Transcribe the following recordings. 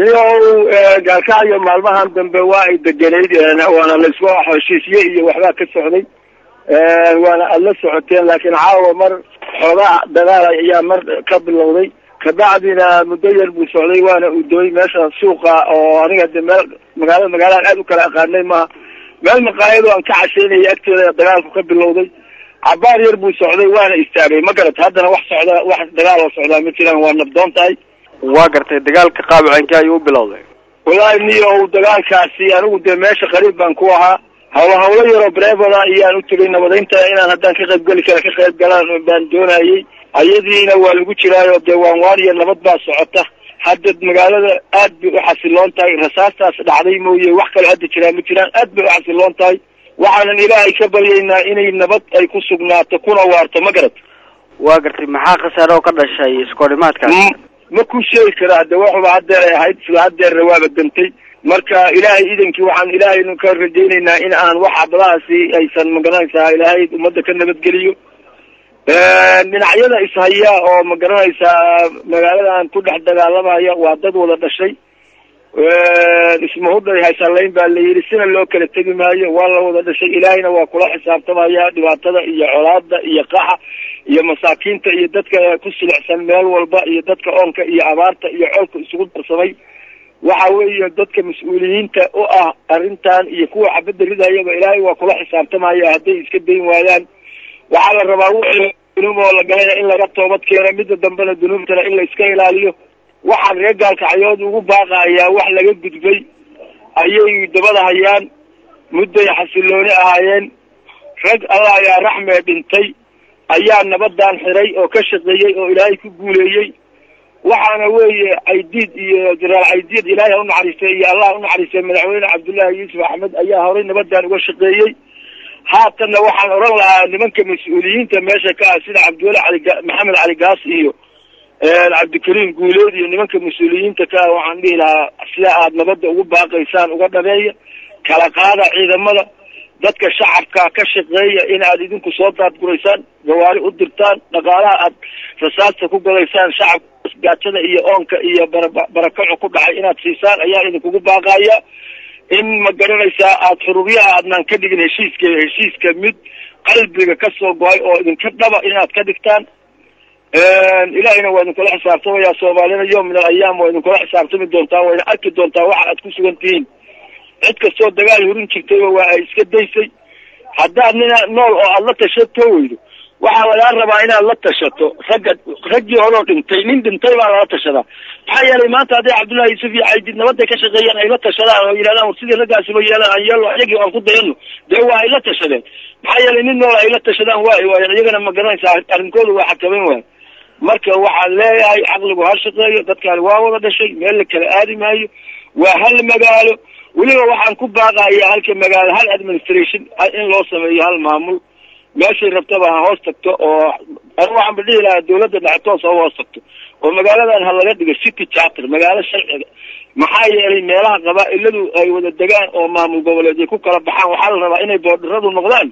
iyo gaalkacyo maalmahan dambe waa ay deganayd waana laisku heshiisye iyo waxbaa ka socday waana aada la socoteen laakiin caawa mar xoogaa dagaal ayaa mar ka bilowday kabacdina muddo yar buu socday waana udooy meesha suuqa oo aniga de meel magaalada magaaladan aad u kala aqaanay maaha meel maqaayado aan ka cashaynaya agteeda dagaalku ka bilowday cabaar yar buu socday waana istaagay ma garat haddana wax socda wax dagaal oo socdaa ma jiraan waa nabdoon tahay waa gartay dagaalka qaabicankii ayuu u bilowday wallaahi niyow dagaalkaasi anigu dee meesha qariib baan ku ahaa hawlo hawlo yaroo brevada iyaan u tegay nabadaynta inaan haddaan ka qayb geli kara ka qayb galaan baan doonayay ayadiina waa lagu jiraayo dee waan waan iyo nabad baa socota hadda magaalada aad bay u xasiloon tahay rasaastaas dhacday mooye wax kale hadda jiraan ma jiraan aad bay u xasiloon tahay waxaanan ilaahay ka baryaynaa inay nabad ay ku sugnaato kuna waarto ma garat waa gartay maxaa khasaare oo ka dhashay iskoodhimaadkaas ma ku sheegi karaa de waxuba haddeer ay ahayd isla haddeerna waaba dantay marka ilaahay idankii waxaan ilaahaynu ka rajaynaynaa in aan wax xabadahaasi aysan magaranaysaa ilaahay ummadda ka nabadgeliyo dhinacyada ishaya oo magaranaysaa magaaladan ku dhex dagaalamaya waa dad wada dhashay ismahudhay haysalayn baa la yidhi sina loo kala tegi maayo waa la wada dhashay ilaahayna waa kula xisaabtamaya dhibaatada iyo colaada iyo qaxa iyo masaakiinta iyo dadka ku silicsan meel walba iyo dadka oonka iyo abaarta iyo coolka isugu darsamay waxa weeye dadka mas-uuliyiinta u ah arrintan iyo kuwa xabadda ridayaba ilaahay waa kula xisaabtamaya hadday iska dayn waayaan waxaa la rabaa wixii dunuub oo la galayna in laga toobad keeno midda dambena dunuubtana in la iska ilaaliyo waxaan reer gaalkacyood ugu baaqayaa wax laga gudbay ayay dabada hayaan mudday xasilooni ahaayeen rag allah ayaa raxmee dhintay ayaa nabadan xiray oo ka shaqeeyey oo ilaahay ku guuleeyey waxaana weeye caydiid iyo jaraal caydiid ilaahay ha unaxariistay iyo allah unaxariistay madaxweyne cabdullaahi yuusuf axmed ayaa horay nabadan uga shaqeeyey haatanna waxaan odhan lahaa nimanka mas-uuliyiinta meesha ka ah sida cabdiweli cali maxamed cali gaas iyo cabdikariim guuleed iyo nimanka mas-uuliyiinta ka ah waxaan dhihi lahaa sida aad nabadda ugu baaqaysaan uga dhabeeya kala qaada ciidamada dadka shacabka ka shaqeeya in aad idinku soo daadguraysaan gawaari u dirtaan dhaqaalaha aad rasaasta ku gadaysaan shacabka gaajada iyo oonka iyo barakaco ku dhacay inaad siisaan ayaa idinkugu baaqaya in ma garanaysaa aad xurubyaha aadnaan ka dhigin heshiiska heshiiska mid qalbiga ka soo go-ay oo idinka dhaba inaad ka dhigtaan ilaahayna waa idinkula xisaabtamaya soomaalina yom min alayaam waa idinkula xisaabtami doontaa wayna arki doontaa waxa aad ku sugan tihiin cid kastoo dagaal hurin jirtayba waa ay iska daysay haddaad nina nool oo aada la tashato weydo waxaa lagaa rabaa inaad la tashato ragga raggii horeo dhintay nin dhintay baa lala tashadaa maxaa yeelay maanta hadday cabdullahi yuusuf iyo caydid nabaday ka shaqeeyaan ay la tashadaan oo yidhahdaan war sidii raggaasiba yeelaan aan yeelo iyagii aan ku dayano dee waa ay la tashadeen maxaa yeelay nin nool ay la tashadaan waa ay waayeen iyagana ma garanaysaa arrinkooda waa xakameyn waaya marka waxaan leeyahay caqligu ha shaqeeyo dadkaani waa wada dhashay meel la kala aadi maayo waa hal magaalo weliba waxaan ku baaqaya halka magaalo hal administration in loo sameeyo hal maamul meeshay rabtaba ha hoos tagto oo anigu waxaan ba dhihi lahaa dawladda dhextoos ha hoos tagto oo magaaladan ha laga dhigo city charter magaalo sharciga maxaa yeelay meelaha qabaa-iladu ay wada degaan oo maamul goboleed ay ku kala baxaan waxaa la rabaa inay boodharadu noqdaan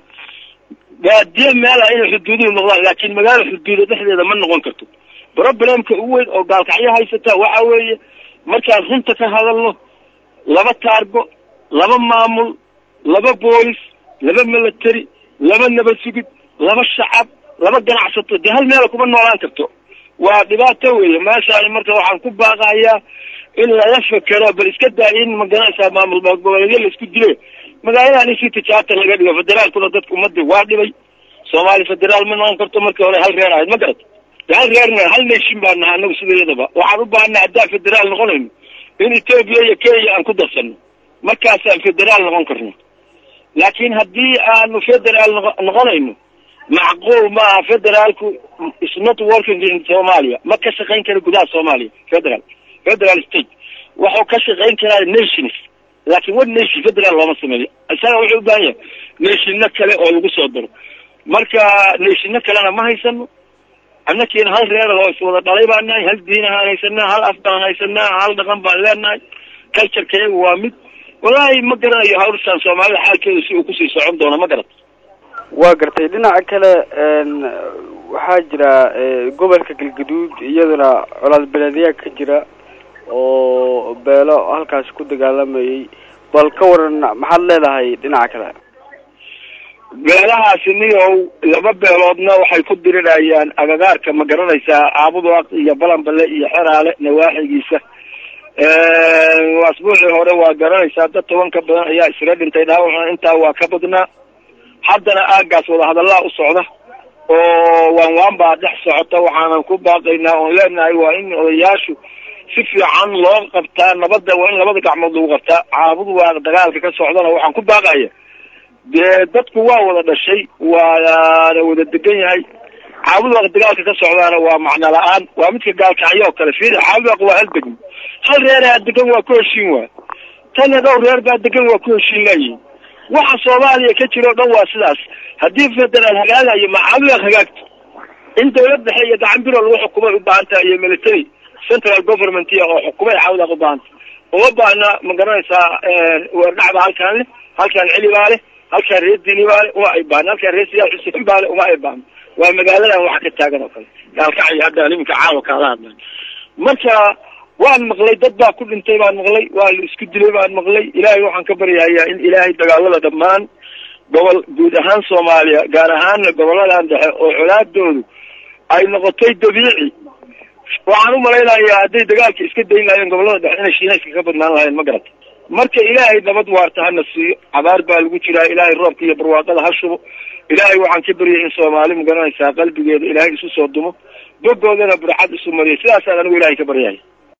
baadiye meela inay xuduuduhu noqdaan laakiin magaalo xuduuda dhexdeeda ma noqon karto problemka ugu weyn oo gaalkacyo haysata waxa weeye markaan runta ka hadalno laba taargo laba maamul laba boolis laba military laba nabad sugid laba shacab laba ganacsato dee hal meela kuma noolaan karto waa dhibaato weeye meeshaani marka waxaan ku baaqayaa in laga fekero bal iska daa in maganaysaa maamul goboleedyo laisku dile magaaladan in city charter laga dhigo federaalkuna dadka umada waa dhibay soomaali federaal ma noqon karto markii hore hal reer ahayd ma garat de hal reerna hal nation baa naha anagu sidayadaba waxaan u baahanaa haddaan federaal noqonayno in etoobiya iyo kenya aan ku darsano markaasaan federaal noqon karno laakiin haddii aanu federaal noqonayno macquul maaha federaalku is not working in somalia ma ka shaqayn kara gudaha soomaaliya federal federal state waxuu ka shaqayn karaa nations laakiin one nation federal looma sameeyo isaga wuxuu u baahan yahay nationna kale oo lagu soo daro marka nationna kalena ma haysano annakiina hal reer oo iswada dhalay baan nahay hal diinahaan haysanaa hal af baan haysanaa hal dhaqan baan leenahay cultureka iyagu waa mid wallaahi ma garanayo hawrsaan soomaalida xaalkeedu si uu kusii socon doono ma garat waa gartay dhinaca kale waxaa jira gobolka galgaduud iyaduna colaad beleedyaa ka jira oo beelo halkaasi ku dagaalamayay bal ka waran maxaad leedahay dhinaca kale beelahaasi niyow laba beeloodna waxay ku dirirayaan agagaarka ma garanaysaa aabudaaq iyo balanbale iyo xeraale nawaaxigiisa asbuucii hore waa garanaysaa dad toban ka badan ayaa isaga dhintay dhaawacna intaa waa ka badnaa haddana aagaas wadahadallaa u socda oo waan waan baa dhex socota waxaanan ku baaqaynaa oon leenahay waa in odayaashu si fiican loo qabtaa nabadda waa in labada gacmood lagu qabtaa caabud waa dagaalka ka socdana waxaan ku baaqaya dee dadku waa wada dhashay waana wada degan yahay caabud waaq dagaalka ka socdaana waa macno la-aan waa midka gaalkacyo oo kale fiiri caabud waaq waa hal degmo hal reeraa degan waa ku heshiin waa tanna dhowr reer baa degan waa ku heshiin laayihin waxa soomaaliya ka jira o dhan waa sidaas haddii federaal hagaagayo ma caabud waaq hagaagto in dawlad dhexe iyo gacan biro lagu xukumay u baahan taha iyo military central government oo xukumay caabud waaq u baahanta uma baahna ma garanaysaa weerdhacba halkaan leh halkaan celi baa leh halkaan reer dini baa le uma ay baahna halkaan reer siyaad xuseen baa le uma ay baahna waa magaaladan waxa ka taagan oo kale gaalkacyo hadda iminka caawa kaala hadlay marka waan maqlay dad baa ku dhintay baan maqlay waa la isku dilay baan maqlay ilaahay waxaan ka baryahayaa in ilaahay dagaalada dhammaan gobol guud ahaan soomaaliya gaar ahaanna goboladan dhexe oo colaadoodu ay noqotay dabiici waxaan u malaynayaa hadday dagaalka iska dayn lahayen gobolada dhexe inay shiinayska ka badnaan lahayen ma garata marka ilaahay nabad waarta hana siiyo cabaar baa lagu jiraa ilaahay roobka iyo barwaaqada ha shubo ilaahay waxaan ka baryay in soomaali ma garanaysaa qalbigeeda ilaahay isu soo dumo bogoodana burxad isu mariyo sidaasaan anigu ilaahay ka baryahay